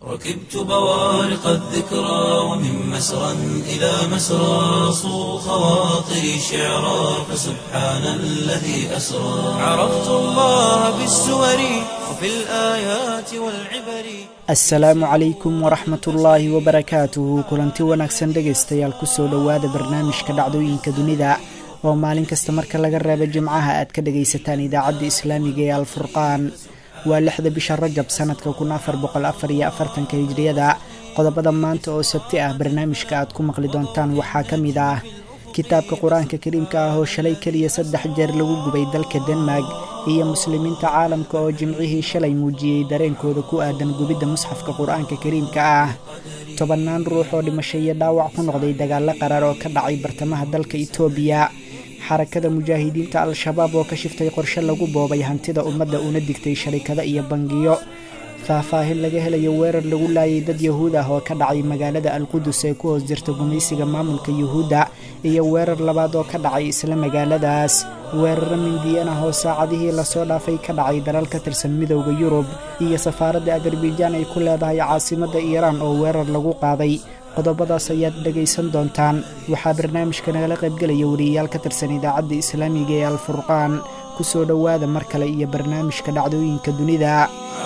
ركبت بوارق الذكرى ومن مسرى إلى مسرى صو خواطري شعرا فسبحان الذي أسرى عرفت الله بالسور وفي الآيات والعبر assalaamu calaykum waraxmat ullaahi wabarakaatuhu kulanti wanaagsan dhegaystayaal kusoo dhowaada barnaamijka dhacdooyinka dunida oo maalin kasta marka laga reebo jimcaha aad ka dhagaysataan idaacadda islaamiga ee alfurqaan waa lixda bisha rajab sanadka kun afar boqol afar iyo afartanka hijriyada qodobada maanta oo sabti ah barnaamijka aad ku maqli doontaan waxaa ka mid ah kitaabka qur-aanka kariimka ah oo shalay keliya saddex jeer lagu gubay dalka denmark iyo muslimiinta caalamka oo jimcihii shalay muujiyey dareenkooda ku aadan gubidda musxafka qur-aanka kariimka ah tobannaan ruux oo dhimasho iyo dhaawac ku noqday dagaalo qarar oo ka dhacay bartamaha dalka itoobiya xarakada mujaahidiinta al-shabaab oo ka shiftay qorshe lagu boobay hantida ummadda una digtay sharikado iyo bangiyo faahfaahin laga helayo weerar lagu laayay dad yahuud ah oo ka dhacay magaalada alqudus ee ku hoos jirta gumaysiga maamulka yuhuudda iyo weerar labaad oo ka dhacay isla magaaladaas weeraro mindiyan ah oo saacadihii lasoo dhaafay ka dhacay dalal ka tirsan midowda yurub iyo safaaradda adarbaijaan ay ku leedahay caasimadda iiraan oo weerar lagu qaaday qodobadaas ayaad dhegaysan doontaan waxaa barnaamijka nagala qaybgelaya wariyayaal ka tirsan idaacadda islaamiga ee alfurqaan ku soo dhowaada mar kale iyo barnaamijka dhacdooyinka dunida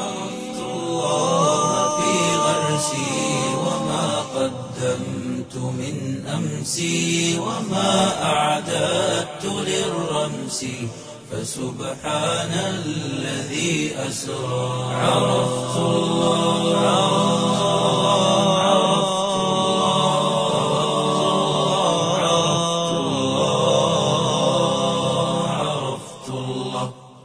الله في غرسي وما قدمت من أمسي وما أعددت للرمس فسبحان الذي أسرى عرفت الله عرفت الله عرفت الله عرفت الله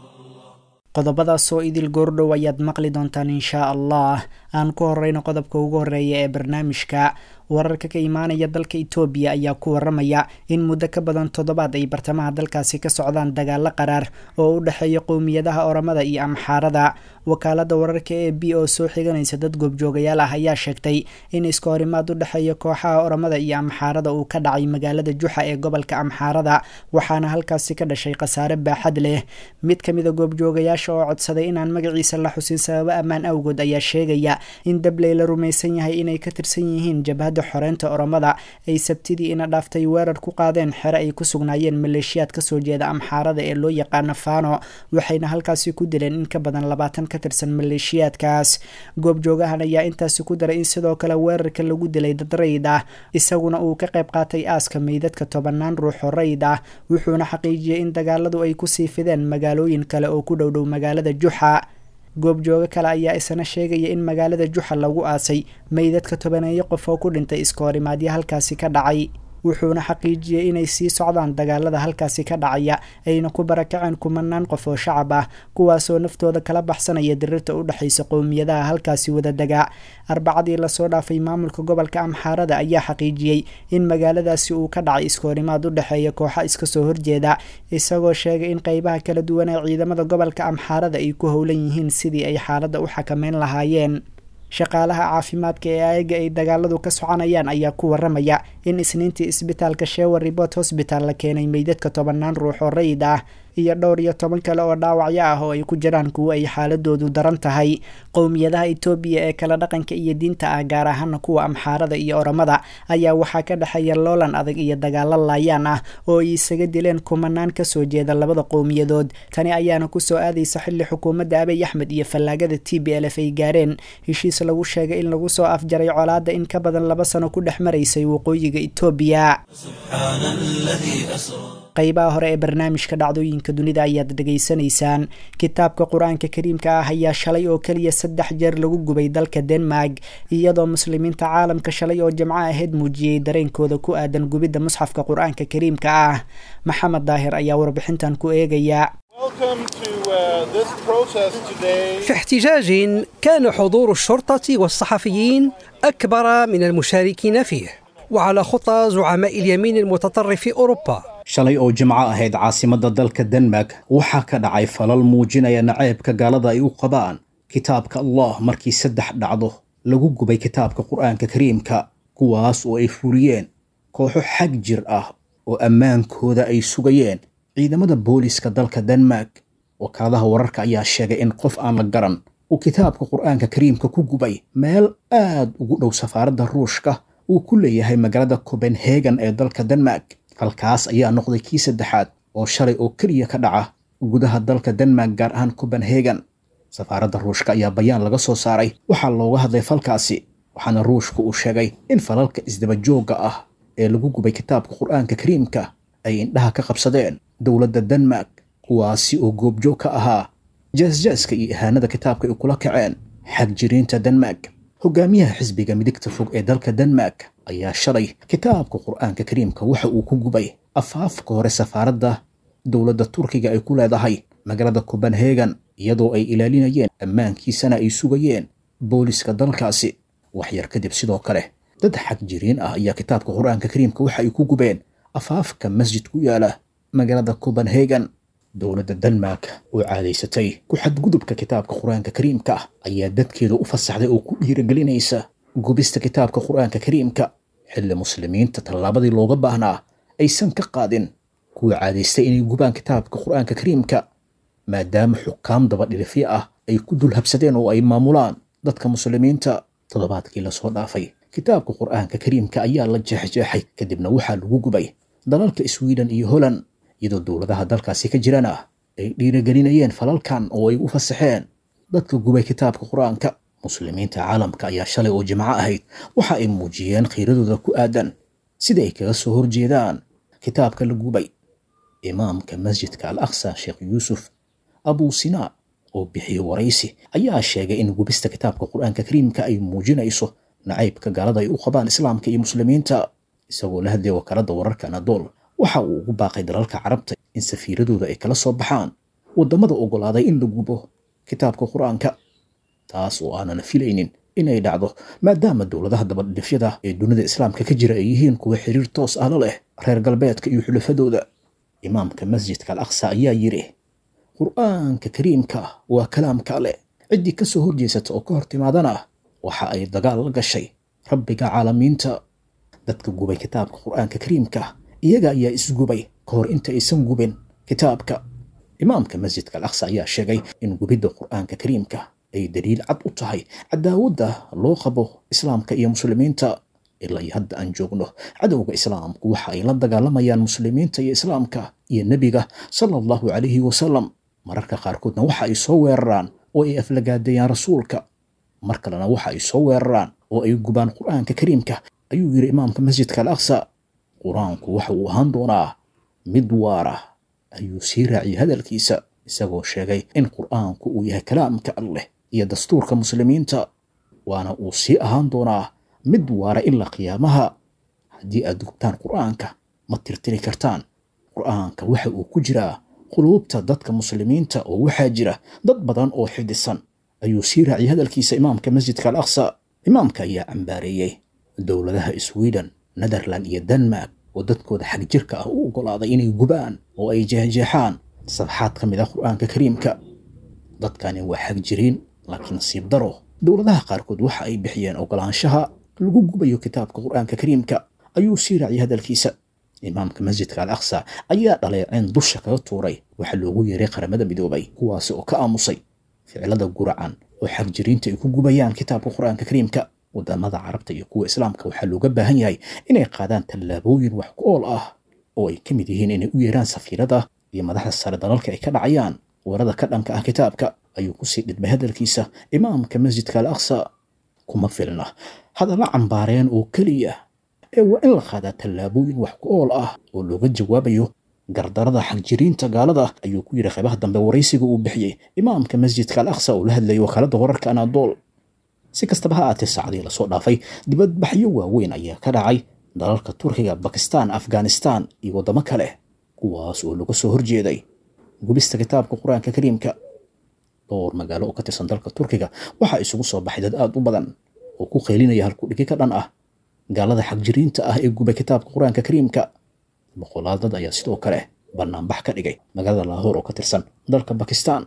qodobadaas oo idil goordhow ayaad maqli doontaan inshaa allah aan ku horeyno qodobka ugu horeeya ee barnaamijka wararka ka imaanaya dalka itoobiya ayaa ku waramaya in muddo ka badan toddobaad ay bartamaha dalkaasi ka socdaan dagaalo qaraar oo u dhexeeya qowmiyadaha oramada iyo amxaarada wakaalada wararka e b oo soo xiganaysa dad goobjoogayaal ah ayaa sheegtay in iska horimaad u dhexeeya kooxaha oramada iyo amxaarada uu ka dhacay magaalada juxa ee gobolka amxaarada waxaana halkaasi ka dhashay khasaare baaxad leh mid ka mida goobjoogayaasha oo codsaday inaan magaciisa la xusin sababo ammaan awgood ayaa sheegaya in dabley la rumaysan yahay inay ka tirsan yihiin jabhadda xoreynta oromada ay sabtidii ina dhaaftay weerar ku qaadeen xere ay ku sugnaayeen maleeshiyaad kasoo jeeda amxaarada ee loo yaqaano fano waxayna halkaasi ku dileen in ka badan labaatan ka tirsan maleeshiyaadkaas goobjoogahan ayaa intaasi ku daray in sidoo kale weerarka lagu dilay dad rayid ah isaguna uu ka qayb qaatay aaska meydadka tobannaan ruux oo rayid ah wuxuuna xaqiijiyey in dagaaladu ay kusii fideen magaalooyin kale oo ku dhowdhow magaalada juxa goobjoogo kale ayaa isna sheegaya in magaalada juxa lagu aasay meydadka tobaneeyo qof oo ku dhintay iska horimaadyo halkaasi ka dhacay wuxuuna xaqiijiyey inay sii socdaan dagaalada halkaasi ka dhacaya ayna ku barakaceen kumanaan qof oo shacab ah kuwaasoo naftooda kala baxsanaya dirirta u dhexaysa qowmiyadaha halkaasi wada dega arbacadii lasoo dhaafay maamulka gobolka amxaarada ayaa xaqiijiyey in magaaladaasi uu ka dhacay iska horimaad u dhexeeya kooxa iska soo horjeeda isagoo sheegay in qeybaha kala duwan ee ciidamada gobolka amxaarada ay ku howlan yihiin sidii ay xaaladda u xakameyn lahaayeen shaqaalaha caafimaadka ee ayaga ay dagaaladu ka soconayaan ayaa ku waramaya in isniintii isbitaalka shewer report hosbital la keenay meydadka tobannaan ruux oo rayid ah iyo dhowr iyo toban kale oo dhaawacyo ah oo ay ku jiraan kuwo ay xaaladoodu daran tahay qowmiyadaha itoobiya ee kala dhaqanka iyo diinta ah gaar ahaana kuwa amxaarada iyo oramada ayaa waxaa ka dhexeeya loolan adag iyo dagaalo laayaan ah oo ay isaga dileen kumanaan kasoo jeeda labada qowmiyadood tani ayaana kusoo aadaysa xilli xukuumadda abiy axmed iyo fallaagada t b l f ay gaareen heshiis lagu sheegay in lagu soo afjaray colaadda in ka badan laba sano ku dhex maraysay waqooyiga itoobiya سبحان الذي أسرى qaybaha hore ee barnaamijka dhacdooyinka dunida ayaad dhegaysanaysaan kitaabka qur-aanka kariimka ah ayaa shalay oo keliya saddex jeer lagu gubay dalka denmark iyadoo muslimiinta caalamka shalay oo jamco ahayd muujiyey dareenkooda ku aadan gubidda musxafka qur-aanka kariimka ah maxamed daahir ayaa warbixintan ku eegaya Welcome to uh, this protest today. في احتجاج كان حضور الشرطة والصحفيين أكبر من المشاركين فيه وعلى خطى زعماء اليمين المتطرف في أوروبا shalay oo jimco ahayd caasimadda dalka denmark waxaa ka dhacay falal muujinaya naceebka gaalada ay u qabaan kitaabka allah markii saddex dhacdo lagu gubay kitaabka qur-aanka kariimka kuwaas oo ay fuliyeen kooxo xag jir ah oo ammaankooda ay sugayeen ciidamada booliska dalka denmark wakaaladaha wararka ayaa sheegay in qof aan la garan uu kitaabka qur'aanka kariimka ku gubay meel aad ugu dhow safaaradda ruushka uu ku leeyahay magaalada copenhagen ee dalka denmark halkaas ayaa noqday kii saddexaad oo shalay oo keliya ka dhaca gudaha dalka denmark gaar ahaan copenhagen safaaradda ruushka ayaa bayaan laga soo saaray waxaa looga hadlay falkaasi waxaana ruushka uu sheegay in falalka isdabajoogga ah ee lagu gubay kitaabka qur'aanka kariimka ay indhaha ka qabsadeen dowladda denmark kuwaasi oo goobjoog ka ahaa jaasjaaska iyo ihaanada kitaabka ay kula kaceen xagjiriinta denmark hogaamiyaha xisbiga midigta fog ee dalka denmark ayaa shalay kitaabka qur'aanka kariimka waxa uu ku gubay afaafka hore safaaradda dowladda turkiga ay ku leedahay magaalada copenhagen iyadoo ay ilaalinayeen ammaankiisana ay sugayeen booliska dalkaasi waxyar kadib sidoo kale dad xagjiriin ah ayaa kitaabka qur'aanka kariimka waxa ay ku gubeen afaafka masjid ku yaala magaalada copenhagen dowladda denmark oo caadaysatay ku xadgudubka kitaabka qur-aanka kariimka ah ayaa dadkeeda u fasaxday oo ku dhiirigelinaysa gubista kitaabka qur-aanka kariimka xilli muslimiinta tallaabadii looga baahnaa aysan ka qaadin kuwa caadaystay inay gubaan kitaabka qur-aanka kariimka maadaama xukaam dabadhilifyo ah ay ku dul habsadeen oo ay maamulaan dadka muslimiinta toddobaadkii lasoo dhaafay kitaabka qur-aanka kariimka ayaa la jeexjeexay kadibna waxaa lagu gubay dalalka sweden iyo holland iyadoo dowladaha dalkaasi ka jirana ay dhiirigelinayeen falalkan oo ay u fasaxeen dadka gubay kitaabka qur-aanka muslimiinta caalamka ayaa shalay oo jimco ahayd waxa ay muujiyeen khiiradooda ku aadan sida ay kaga soo horjeedaan kitaabka la gubay imaamka masjidka al aqsa sheekh yuusuf abuu sinaa oo bixiyey waraysi ayaa sheegay in gubista kitaabka qur-aanka kariimka ay muujinayso nacaybka gaalada ay u qabaan islaamka iyo muslimiinta isagoo la hadlaya wakaaladda wararka anadool waxa uu ugu baaqay dalalka carabta in safiiradooda ay kala soo baxaan waddamada oggolaaday in la gubo kitaabka qur-aanka taas oo aanan filaynin inay dhacdo maadaama dowladaha dabadhifyada ee dunida islaamka ka jira ay yihiin kuwa xiriir toos ah la leh reer galbeedka iyo xulafadooda imaamka masjidka al aqsa ayaa yidhi qur-aanka kariimka waa kalaamka ale ciddii ka soo horjeesata oo ka hor timaadana waxa ay dagaal la gashay rabbiga caalamiinta dadka gubay kitaabka qur-aanka kariimka iyaga ayaa isgubay ka hor inta aysan gubin kitaabka imaamka masjidka al aqsa ayaa sheegay in gubidda qur-aanka kariimka ay daliil cad u tahay cadaawadda loo qabo islaamka iyo muslimiinta ilaa iyo hadda aan joogno cadowga islaamku waxa ay la dagaalamayaan muslimiinta iyo islaamka iyo nebiga sala allahu calayhi wasalam mararka qaarkoodna waxa ay soo weeraraan oo ay aflagaadeeyaan rasuulka mar kalena waxa ay soo weeraraan oo ay gubaan qur-aanka kariimka ayuu yidhi imaamka masjidka al aqsa qur-aanku waxa uu ahaan doonaa mid waara ayuu sii raaciyey hadalkiisa isagoo sheegay in qur-aanku uu yahay kalaamka alleh iyo dastuurka muslimiinta waana uu sii ahaan doonaa mid waara ilaa qiyaamaha haddii aad gubtaan qur-aanka ma tirtiri kartaan qur-aanka waxa uu ku jiraa quluubta dadka muslimiinta oo waxaa jira dad badan oo xidhisan ayuu sii raaciyey hadalkiisa imaamka masjidka al aqsa imaamka ayaa cambaareeyey dowladaha sweden netherland iyo denmark oo dadkooda xag jirka ah u oggolaaday inay gubaan oo ay jeexjeexaan safxaad ka mid ah qur-aanka kariimka dadkani waa xag jiriin laakiin nasiib daro dowladaha qaarkood waxa ay bixiyeen oggolaanshaha lagu gubayo kitaabka qur-aanka kariimka ayuu sii raaciyey hadalkiisa imaamka masjidka al aqsa ayaa dhaleeceen dusha kaga tuuray waxaa loogu yeeray qaramada midoobay kuwaasi oo ka aamusay ficilada guracan oo xagjiriinta ay ku gubayaan kitaabka qur-aanka kariimka wadamada carabta iyo kuwa islaamka waxaa looga baahan yahay inay qaadaan tallaabooyin wax ku ool ah oo ay ka mid yihiin inay u yeeraan safiirada iyo madaxda sare dalalka ay ka dhacayaan weerada ka dhanka ah kitaabka ayuu kusii dhidbay hadalkiisa imaamka masjidka al aqsa kuma filna hadalla cambaareen oo keliya ee waa in la qaadaa tallaabooyin wax ku ool ah oo looga jawaabayo gardarada xagjiriinta gaalada ayuu ku yidhi qaybaha dambe waraysiga uu bixiyey imaamka masjidka al aqsa uu la hadlayay wakaaladda wararka anadool si kastaba ha aatee saacadii lasoo dhaafay dibadbaxyo waaweyn ayaa ka dhacay dalalka turkiga bakistan afghanistan iyo waddamo kale kuwaas oo laga soo horjeeday gubista kitaabka qur-aanka kariimka dhowr magaalo oo ka tirsan dalka turkiga waxaa isugu soo baxay dad aad u badan oo ku qaylinaya halkudhigi ka dhan ah gaalada xagjiriinta ah ee gubay kitaabka qur-aanka kariimka boqolaal dad ayaa sidoo kale banaanbax ka dhigay magaalada laahoor oo ka tirsan dalka bakistan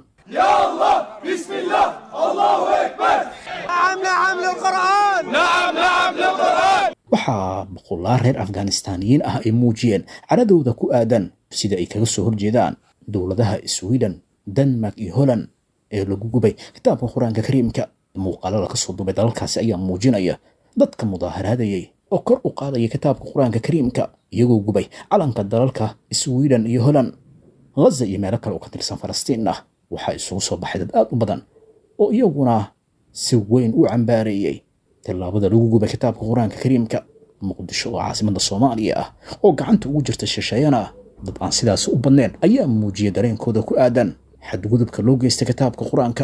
waxaa boqolaal reer afghanistaaniyiin ah ay muujiyeen caradooda ku aadan sida ay kaga soo horjeedaan dowladaha sweden denmark iyo holland ee lagu gubay kitaabka qur-aanka kariimka muuqaalo laga soo duubay dalalkaasi ayaa muujinaya dadka mudaaharaadayay oo kor u qaadaya kitaabka qur-aanka kariimka iyagoo gubay calanka dalalka sweden iyo holland ghaza iyo meelo kale oo ka tirsan falastiin ah waxaa isugu soo baxay dad aad u badan oo iyaguna si weyn u cambaareeyey tillaabada lagu gubay kitaabka qur-aanka kariimka muqdisho oo caasimada soomaaliya ah oo gacanta ugu jirta shisheeyana ah dad aan sidaasi u badnayn ayaa muujiyay dareenkooda ku aadan xadgudubka loo geystay kitaabka qur-aanka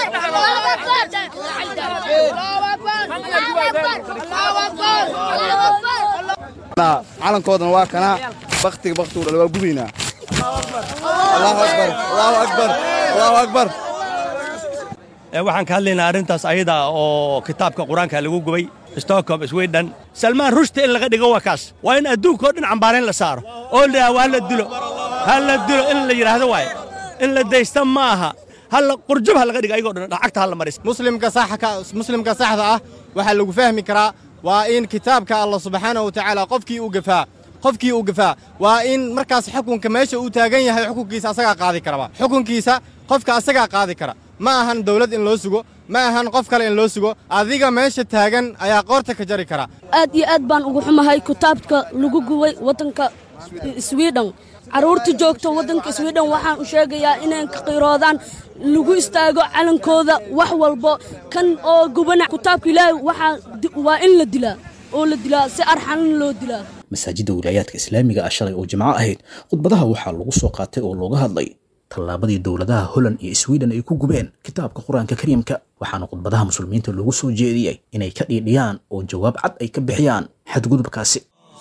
calankoodana waa kanaa baktiga baktigu dhal waa gubaynaa allahu akbar allahu akbar allahu akbar waxaan ka hadlaynaa arrintaas ayada oo kitaabka qur-aanka lagu gubay stockholm sweden salmaan rushta in laga dhigo waa kaas waa in adduunka oo dhan cambaarayn la saaro oo la ha la dilo ha la dilo in la yidhaahdo waaye in la daysta ma aha halla qurjub ha laga dhigo ayagoo dhan dhacagta ha la maris muslimka saxka muslimka saxda ah waxaa lagu fahmi karaa waa in kitaabka allah subxaanahu watacaala qofkii uu gafaa qofkii uu gafaa waa in markaas xukunka meesha uu taagan yahay xukunkiisa asagaa qaadi karaba xukunkiisa qofka asagaa qaadi kara ma ahan dawlad in loo sugo ma ahan qof kale in loo sugo adiga meesha taagan ayaa qoorta ka jari kara aad iyo aad baan ugu xumahay kitaabka lagu gubay waddanka swidhen carruurta joogta waddanka swidhen waxaan u sheegayaa inay ka qiroodaan lagu istaago calankooda wax walbo kan oo gubana kitaabka ilaahay waxaa waa in la dilaa oo la dilaa si arxanan loo dilaa masaajidda wilaayaadka islaamiga ah shalay oo jimco ahayd khudbadaha waxaa lagu soo qaatay oo looga hadlay tallaabadii dowladaha holland iyo sweden ay ku gubeen kitaabka qur-aanka kariimka waxaana khudbadaha muslimiinta loogu soo jeediyey inay ka dhiidhiyaan oo jawaab cad ay ka bixiyaan xadgudubkaasi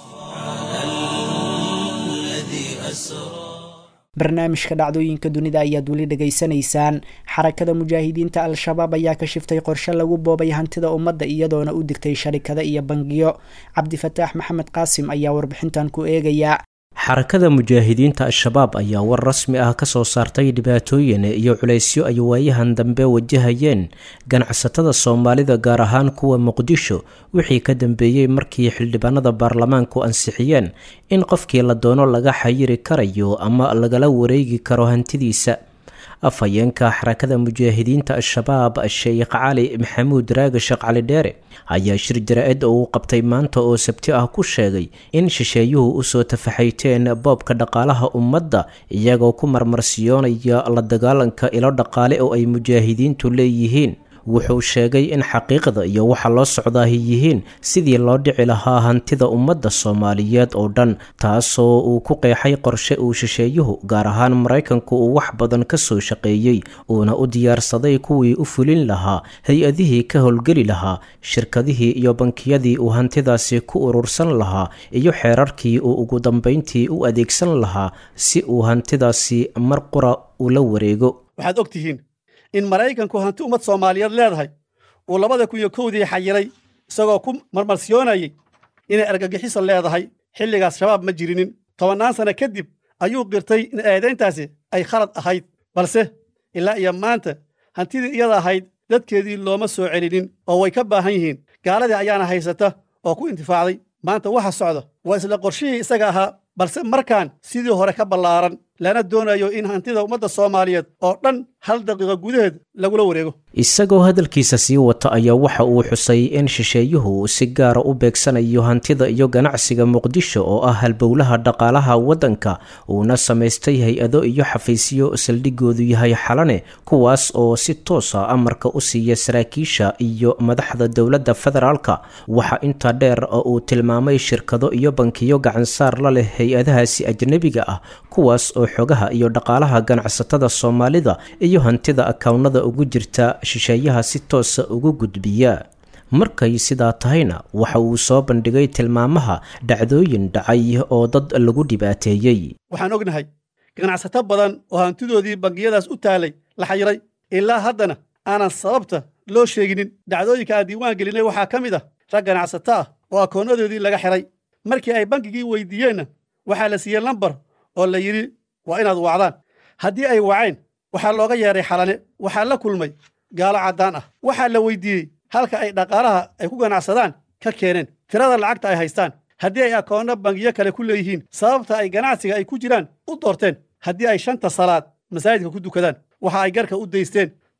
barnaamijka dhacdooyinka dunida ayaad weli dhegaysanaysaan xarakada mujaahidiinta al-shabaab ayaa ka shiftay qorshe lagu boobay hantida ummadda iyadoona u digtay sharikada iyo bangiyo cabdifataax maxamed qaasim ayaa warbixintan ku eegaya xarakada mujaahidiinta al-shabaab ayaa war rasmi ah ka soo saartay dhibaatooyin iyo culaysyo ay waayahan dambe wajahayeen ganacsatada soomaalida gaar ahaan kuwa muqdisho wixii ka dambeeyey markii xildhibaanada baarlamaanku ansixiyeen in qofkii la doono laga xayiri karayo ama lagala wareegi karo hantidiisa afhayeenka xarakada mujaahidiinta al-shabaab sheekh cali maxamuud raagashe cali dheere ayaa shir jara-id oo uu qabtay maanta oo sabti ah ku sheegay in shisheeyuhu usoo tafaxayteen boobka dhaqaalaha ummadda iyagoo ku marmarsiyoonaya la dagaalanka ilo dhaqaale oo ay mujaahidiintu leeyihiin wuxuu sheegay in xaqiiqda iyo waxa loo socdaahi yihiin sidii loo dhici lahaa hantida ummadda soomaaliyeed oo dhan taasoo uu ku qeexay qorshe uu shisheeyuhu gaar ahaan maraykanku uu wax badan ka soo shaqeeyey uuna u diyaarsaday kuwii u fulin lahaa hay-adihii ka howlgeli lahaa shirkadihii iyo bankiyadii uu hantidaasi ku urursan lahaa iyo xeerarkii uu ugu dambayntii u adeegsan lahaa si uu hantidaasi mar qura ula wareego waxaad og tihiin in maraykanku hanti ummad soomaaliyeed leedahay uu labada kun iyo kowdii xayiray isagoo ku marmarsiyoonayay inay argagixiso leedahay xilligaas shabaab ma jirinin tobannaan sanno kadib ayuu qirtay in eedayntaasi ay khalad ahayd balse ilaa iyo maanta hantidii iyada ahayd dadkeedii looma soo celinin oo way ka baahan yihiin gaaladii ayaana haysata oo ku intifaacday maanta waxa socda waa isla qorshihii isaga ahaa balse markaan sidii hore ka ballaaran lana doonayo in hantida ummadda soomaaliyeed oo dhan hal daqiiqo gudaheed lagula wareego isagoo hadalkiisa sii wata ayaa waxa uu xusay in shisheeyuhu si gaara u beegsanayo hantida iyo ganacsiga muqdisho oo ah halbowlaha dhaqaalaha waddanka uuna samaystay hay-ado iyo xafiisyo saldhigoodu yahay xalane kuwaas oo si toosa amarka u siiya saraakiisha iyo madaxda dowladda federaalka waxa intaa dheer oo uu tilmaamay shirkado iyo bankiyo gacansaar la leh hay-adahaasi ajnebiga ah kuwaas oo xogaha iyo dhaqaalaha ganacsatada soomaalida iyo hantida akawnada ugu jirta shisheeyaha si toosa ugu gudbiya markay sidaa tahayna waxa uu soo bandhigay tilmaamaha dhacdooyin dhacay oo dad lagu dhibaateeyey waxaan ognahay ganacsato badan oo hantidoodii bangiyadaas u taalay la xayiray ilaa haddana aanan sababta loo sheeginin dhacdooyinka aan diiwaan gelinay waxaa ka mid ah rag ganacsato ah oo akoonadoodii laga xiray markii ay bankigii weydiiyeenna waxaa la siiyey lambar oo la yidhi waa inaad wacdaan haddii ay waceen waxaa looga yeedhay xalane waxaa la kulmay gaalo caddaan ah waxaa la weydiiyey halka ay dhaqaalaha ay ku ganacsadaan ka keeneen tirada lacagta ay haystaan haddii ay akoonno bangiyo kale ku leeyihiin sababta ay ganacsiga ay ku jiraan u doorteen haddii ay shanta salaad masaajidka ku dukadaan waxa ay garka u daysteen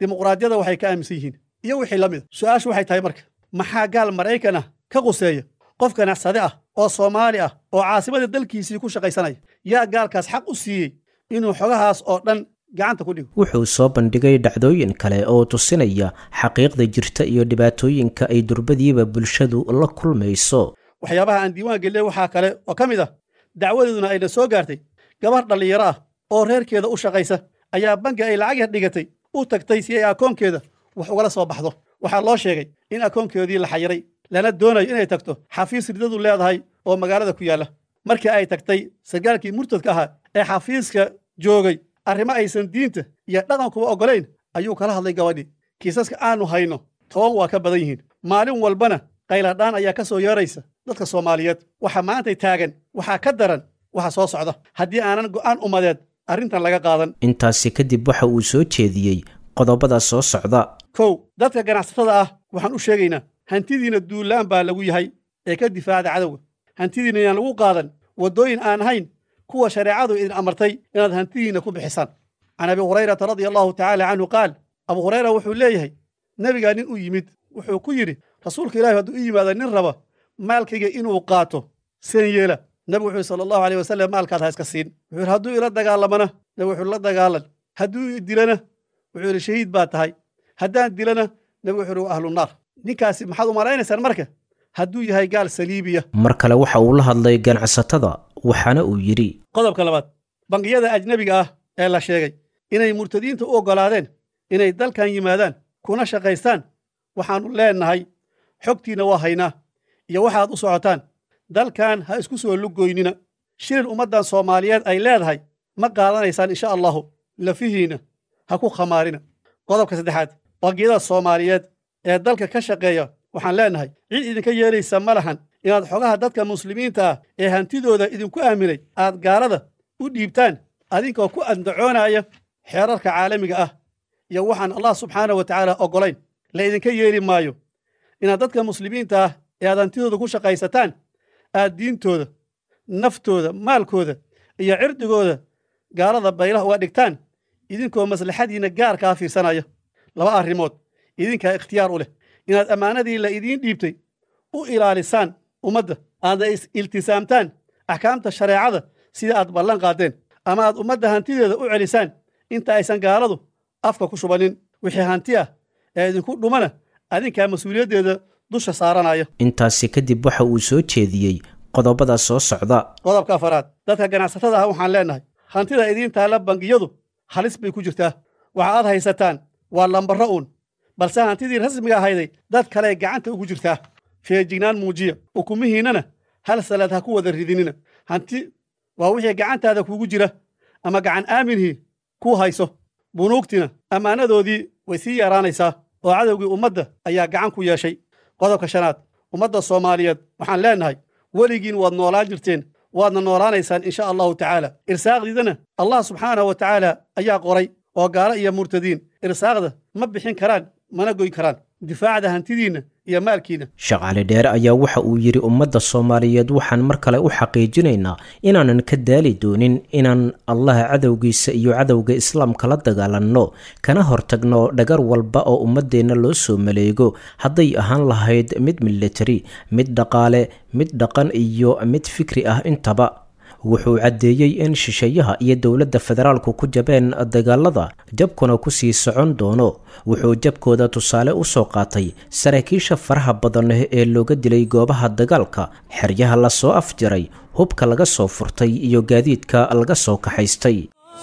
dimuqraadiyada waxay ka aaminsan yihiin iyo wixii la mida su'aashu waxay tahay marka maxaa gaal maraykan ah ka quseeya qof ganacsade ah oo soomaali ah oo caasimadii dalkiisii ku shaqaysanaya yaa gaalkaas xaq u siiyey inuu xogahaas oo dhan gacanta ku dhigo wuxuu soo bandhigay dhacdooyin kale oo tusinaya xaqiiqda jirta iyo dhibaatooyinka ay durbadiiba bulshadu la kulmayso waxyaabaha aan diiwaan gelinay waxaa kale oo ka mid ah dacwadeeduna ayna soo gaartay gabar dhallinyaro ah oo reerkeeda u shaqaysa ayaa bangi ay lacag yar dhigatay u tagtay si ay akoonkeeda wax ugala soo baxdo waxaa loo sheegay in akoonkeedii la xayiray lana doonayo inay tagto xafiis ridadu leedahay oo magaalada ku yaalla markii ay tagtay sargaalkii murtadka ahaa ee xafiiska joogay arrimo aysan diinta iyo dhaqankuba oggolayn ayuu kala hadlay gabadhii kiisaska aanu hayno toban waa ka badan yihiin maalin walbana qayladhaan ayaa ka soo yeeraysa dadka soomaaliyeed waxa maantay taagan waxaa ka daran waxa soo socda haddii aanan go'aan ummadeed arrintan laga qaadan intaasi kadib waxa uu soo jeediyey qodobada soo socda kow dadka ganacsatada ah waxaan u sheegaynaa hantidiina duulaan baa lagu yahay ee ka difaacda cadowga hantidiina inaan lagu qaadan waddooyin aan ahayn kuwa shareecadu idin amartay inaad hantidiinna ku bixisaan can abi hurayrata radia allahu tacaala canhu qaal abu hurayra wuxuu leeyahay nebigaa nin u yimid wuxuu ku yidhi rasuulka ilahi hadduu u yimaado nin raba maalkayga inuu qaato seen yeela nebigu wuxuu sala allahu aleyh wasallam maalkaad ha iska siin wuxuu yidhi hadduu ila dagaalamana nebigu wuxuu la dagaalan hadduu i dilana wuxuu yidhi shahiid baa tahay haddaan dilana nebigu wuxuu yidhi waa ahlunaar ninkaasi maxaad u malaynaysaan marka hadduu yahay gaal saliibiya mar kale waxa uu la hadlay ganacsatada waxaana uu yidhi qodobka labaad bangiyada ajnebiga ah ee la sheegay inay murtadiinta u oggolaadeen inay dalkan yimaadaan kuna shaqaystaan waxaannu leennahay xogtiinna waa haynaa iyo waxaad u socotaan dalkan ha isku soo lugoynina shilin ummaddan soomaaliyeed ay leedahay ma qaadanaysaan insha allahu lafihiinna ha ku khamaarina qodobka saddexaad bangiyada soomaaliyeed ee dalka ka shaqeeya waxaan leennahay cid idinka yeelaysa ma lahan inaad xogaha dadka muslimiinta ah ee hantidooda idinku aaminay aad gaalada u dhiibtaan adinkoo ku andacoonaya xeerarka caalamiga ah iyo waxaan allah subxaana wa tacaala oggolayn la idinka yeeli maayo inaad dadka muslimiinta ah ee aad hantidooda ku shaqaysataan aad diintooda naftooda maalkooda iyo cirdigooda gaalada baylah uga dhigtaan idinkoo maslaxadiinna gaarkaa fiirsanaya laba arrimood idinkaa ikhtiyaar u leh inaad ammaanadii la idiin dhiibtay u ilaalisaan ummadda aadna is iltisaamtaan axkaamta shareecada sida aad ballan qaadeen ama aad ummadda hantideeda u celisaan inta aysan gaaladu afka ku shubanin wixii hanti ah ee idinku dhumana adinkaa mas-uuliyaddeeda dusha saaranaya intaasi kadib waxa uu soo jeediyey qodobada soo socda qodobka afaraad dadka ganacsatada ah waxaan leennahay hantida idiin taalla bangiyadu halis bay ku jirtaa waxa aad haysataan waa lambarro uun balse hantidii rasmiga ahayday dad kale gacanta ugu jirtaa feejignaan muujiya ukumihiinnana hal salaad ha ku wada ridinina hanti waa wixii gacantaada kuugu jira ama gacan aaminhii kuu hayso bunuugtina ammaanadoodii way sii yaraanaysaa oo cadowgii ummadda ayaa gacan ku yeeshay qodobka shanaad ummadda soomaaliyeed waxaan leennahay weligiin waad noolaan jirteen waadna noolaanaysaan insha allahu tacaala irsaaqdiidana allah subxaanahu wa tacaala ayaa qoray oo gaalo iyo murtadiin irsaaqda ma bixin karaan mana goyn karaan difaacda hantidiinna iyo maalkiinna shaqaale dheere ayaa waxa uu yidhi ummadda soomaaliyeed waxaan mar kale u xaqiijinaynaa inaanan ka daali doonin inaan allaha cadowgiisa iyo cadowga islaamka la dagaalanno kana hortagno dhagar walba oo ummaddeenna loo soo maleego hadday ahaan lahayd mid militari mid dhaqaale mid dhaqan iyo mid fikri ah intaba wuxuu caddeeyey in shisheeyaha iyo dowladda federaalku ku jabeen dagaalada jabkuna ku sii socon doono wuxuu jabkooda tusaale u soo qaatay saraakiisha faraha badan ee looga dilay goobaha dagaalka xeryaha lasoo afjaray hubka laga soo furtay iyo gaadiidka laga soo kaxaystay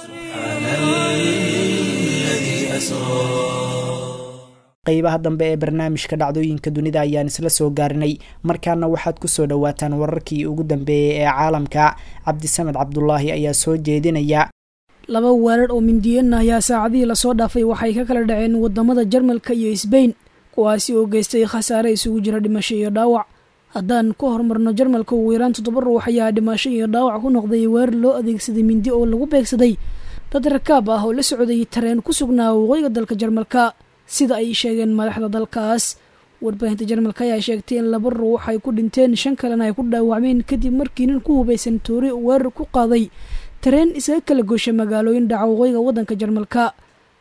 qaybaha dambe ee barnaamijka dhacdooyinka dunida ayaan isla soo gaarinay markaana waxaad kusoo dhowaataan wararkii ugu dambeeyey ee caalamka cabdisamed cabdulaahi ayaa soo jeedinaya laba weerar oo mindiyana ayaa saacadihii lasoo dhaafay waxay ka kala dhaceen wadamada jarmalka iyo sbain kuwaasi oo geystay khasaare isugu jira dhimasho iyo dhaawac haddaan ku horumarno jarmalka ugu yaraan toddoba ruux ayaa dhimasho iyo dhaawac ku noqday weerar loo adeegsaday mindi oo lagu beegsaday dad rakaab ah oo la socday tareen ku sugnaa waqooyiga dalka jarmalka sida ay sheegeen madaxda dalkaas warbaahinta jarmalka ayaa sheegtay in laba ruux ay ku dhinteen shan kalena ay ku dhaawacmeen kadib markii nin ku hubaysan toori weerar ku qaaday tareen isaga kala goosha magaalooyin dhaca waqooyiga waddanka jarmalka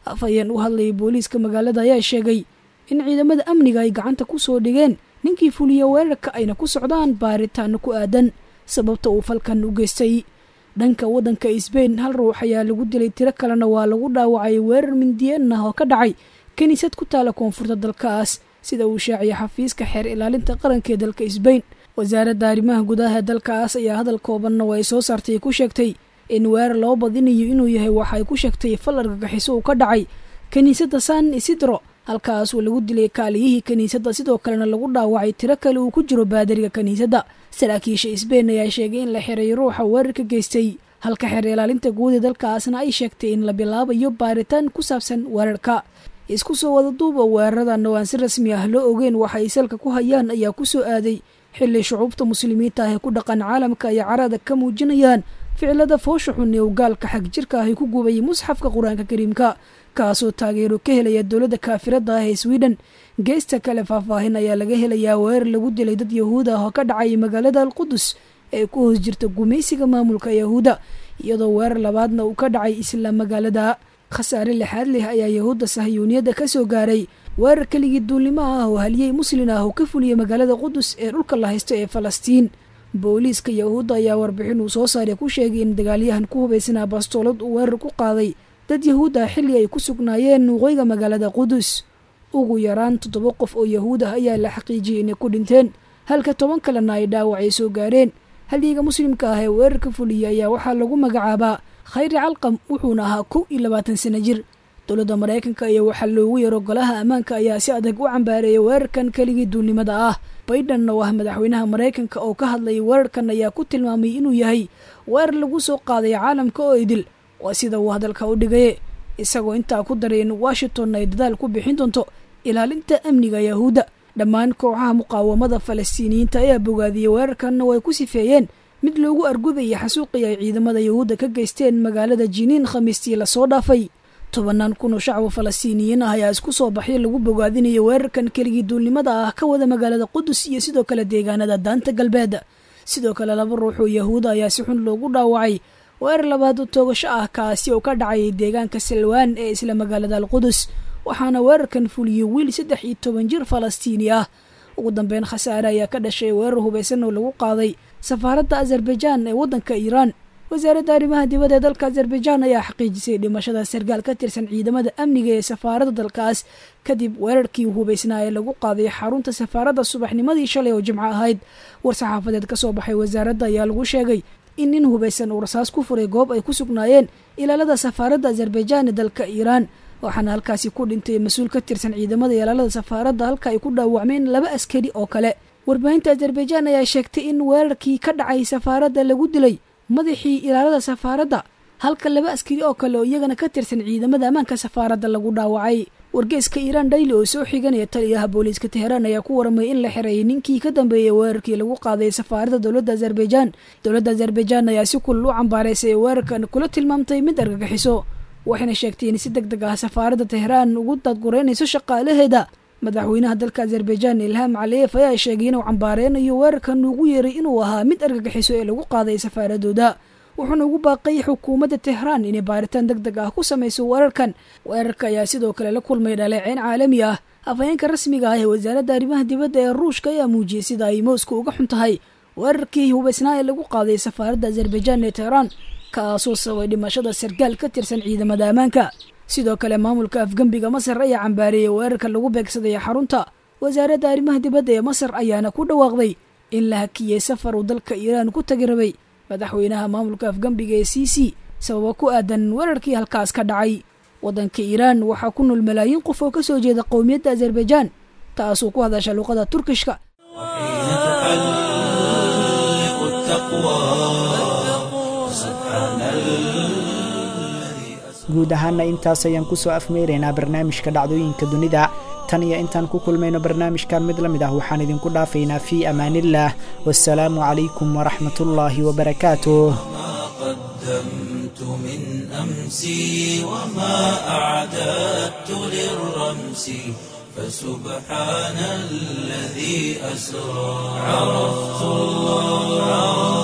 afhayeen u hadlayay booliiska magaalada ayaa sheegay in ciidamada amniga ay gacanta ku soo dhigeen ninkii fuliya weerarka ayna ku socdaan baaritaano ku aadan sababta uu falkan u geystay dhanka waddanka sbain hal ruux ayaa lagu dilay tiro kalena waa lagu dhaawacay weerar mindiyeen ah oo ka dhacay kiniisad ku taala koonfurta dalkaas sida uu shaaciyay xafiiska xeer ilaalinta qaranka ee dalka sbain wasaaradda arrimaha gudaha dalkaas ayaa hadal koobanna oo ay soo saartay ku sheegtay in weerar loo badinayo inuu yahay waxa ay ku sheegtay fal argagixiso uu ka dhacay kiniisadda san isidro halkaas uu lagu dilay kaaliyihii kiniisadda sidoo kalena lagu dhaawacay tiro kale uu ku jiro baadariga kiniisadda saraakiisha sbain ayaa sheegay in la xiray ruuxa weerarka geystay halka xeer ilaalinta guud ee dalkaasna ay sheegtay in la bilaabayo baaritaan ku saabsan weerarka isku soo wada duuba weeraradan oo aan si rasmi ah loo ogeyn waxa ay salka ku hayaan ayaa ku soo aaday xilli shucuubta muslimiinta ah ee ku dhaqan caalamka ay carada ka muujinayaan ficilada foosha xun ee uu gaalka xag jirka ahi ku gubayay musxafka qur-aanka kariimka kaasoo taageero ka helaya dowladda kaafirada ah ee sweden geesta kale faahfaahin ayaa laga helayaa weerar lagu dilay dad yahuud ah oo ka dhacay magaalada alqudus ee ku hoos jirta gumaysiga maamulka yahuudda iyadoo weerar labaadna uu ka dhacay isla magaalada khasaare lixaad leh ayaa yahuudda sahyuuniyadda ka soo gaaray weerar keligii duulnimo ah oo haliyey muslin ah oo ka fuliyay magaalada qudus ee dhulka la haysto ee falastiin booliiska yahuudda ayaa warbixin uu soo saaray ku sheegay in dagaalyahan ku hubaysnaa bastoolad uu weerar ku qaaday dad yahuud ah xilli ay ku sugnaayeen waqooyiga magaalada qudus ugu yaraan toddoba qof oo yahuud ah ayaa la xaqiijiyey inay ku dhinteen halka toban kalena ay dhaawacay soo gaareen halyiga muslimka ah ee weerarka fuliyay ayaa waxaa lagu magacaabaa khayri calqam wuxuuna ahaa kow iyo labaatan sana jir dowladda maraykanka iyo waxaa loogu yaro golaha ammaanka ayaa si adag u cambaareeyay weerarkan keligii duulnimada ah baydhan oo ah madaxweynaha maraykanka oo ka hadlayay weerarkan ayaa ku tilmaamay inuu yahay weerar lagu soo qaaday caalamka oo idil waa sida uu hadalka u dhigaye isagoo intaa ku daray in washington ay dadaal ku bixin doonto ilaalinta amniga yahuudda dhammaan kooxaha muqaawamada falastiiniyiinta ayaa bogaadiyey weerarkanna oo ay ku sifeeyeen mid loogu argudayay xasuuqii ay ciidamada yahuudda ka geysteen magaalada jiniin khamiistii lasoo dhaafay tobanaan kun oo shacbu falastiiniyiin ah ayaa isku soo baxyo lagu bogaadinayo weerarkan keligii duulnimada ah ka wada magaalada qudus iyo sidoo kale deegaanada daanta galbeed sidoo kale laba ruux oo yahuuda ayaa si xun loogu dhaawacay weerar labaad oo toogasho ah kaasi oo ka dhacayay deegaanka salwaan ee isla magaalada alqudus waxaana weerarkan fuliyey wiil saddex iyo toban jir falastiini ah ugu dambeyn khasaare ayaa ka dhashay weerar hubaysan oo lagu qaaday safaaradda azerbaijaan ee waddanka iiraan wasaaradda arrimaha dibadda ee dalka azerbaijaan ayaa xaqiijisay dhimashada sargaal ka tirsan ciidamada amniga ee safaaradda dalkaas kadib weerarkii hubaysnaa ee lagu qaaday xarunta safaaradda subaxnimadii shalay oo jimco ahayd war-saxaafadeed ka soo baxay wasaaradda ayaa lagu sheegay in nin hubaysan uu rasaas ku furay goob ay ku sugnaayeen ilaalada safaaradda azerbaijaan ee dalka iiraan waxaana halkaasi ku dhintay mas-uul ka tirsan ciidamada ilaalada safaaradda halka ay ku dhaawacmeen laba askari oo kale warbaahinta azerbaijaan ayaa sheegtay in weerarkii ka dhacay safaaradda lagu dilay madaxii ilaalada safaaradda halka laba askari oo kale oo iyagana ka tirsan ciidamada ammaanka safaaradda lagu dhaawacay wargeeska iiraan dhayli oo soo xiganaya taliyaha booliiska teheraan ayaa ku waramay in la xireeyay ninkii ka dambeeyey weerarkii lagu qaaday safaaradda dowladda azerbaijaan dowladda azerbaijaan ayaa si kulul u cambaaraysay weerarkan kula tilmaamtay mid argagixiso waxayna sheegtay in si deg deg ah safaaradda teheraan ugu dadgureynayso shaqaalaheeda madaxweynaha dalka azerbaijaan ilham caliyeef ayaa sheegay inuu cambaareynayo weerarkan ugu yeeray inuu ahaa mid argagixiso ee lagu qaaday safaaradooda wuxuuna ugu baaqay xukuumadda tehraan inay baaritaan deg deg ah ku samayso weerarkan weerarka ayaa sidoo kale la kulmay dhaleeceyn caalami ah afhayeenka rasmiga ah ee wasaaradda arrimaha dibadda ee ruushka ayaa muujiyey sida ay moscow uga xun tahay weerarkii hubaysnaa ee lagu qaaday safaaradda azerbaijaan ee tehraan kaasoo sababay dhimashada sargaal ka tirsan ciidamada ammaanka sidoo kale maamulka afgembiga masar ayaa cambaareeyey weerarka lagu beegsaday xarunta wasaaradda arrimaha dibadda ee masar ayaana ku dhawaaqday in la hakiyey safar uu dalka iiraan ku tagi rabay madaxweynaha maamulka afgembiga ee c c sababo ku aadan weerarkii halkaas ka dhacay waddanka iiraan waxaa ku nool malaayiin qof oo ka soo jeeda qowmiyadda azerbaijaan taasoo ku hadasha luuqada turkishka guud ahaana intaas ayaan kusoo afmeyraynaa barnaamijka dhacdooyinka dunida tan iyo intaan ku kulmayno barnaamijkan mid la mid ah waxaan idinku dhaafaynaa fii amaaniillah wasalaamu calaykum waraxmat ullaahi wabarakaatuh قدمت من أمسي وما أعددت للرمس فسبحان الذي أسرى عرفت الله